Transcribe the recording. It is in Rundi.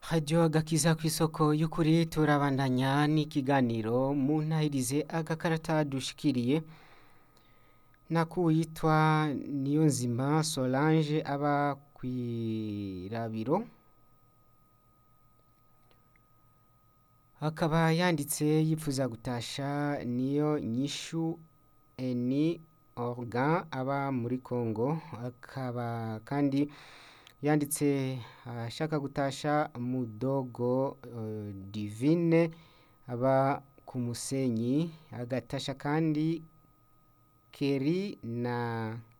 radiyo agakiza ku isoko y'ukuri turabandanya n'ikiganiro mu ntahirize agakarata dushikiriye nakuwitwa niyonzima solange aba kw'irabiro akaba yanditse yipfuza gutasha niyo nyishu eni organ aba muri congo akaba kandi yanditse ashaka gutasha mudogo uh, divine aba ku musenyi agatasha kandi keri na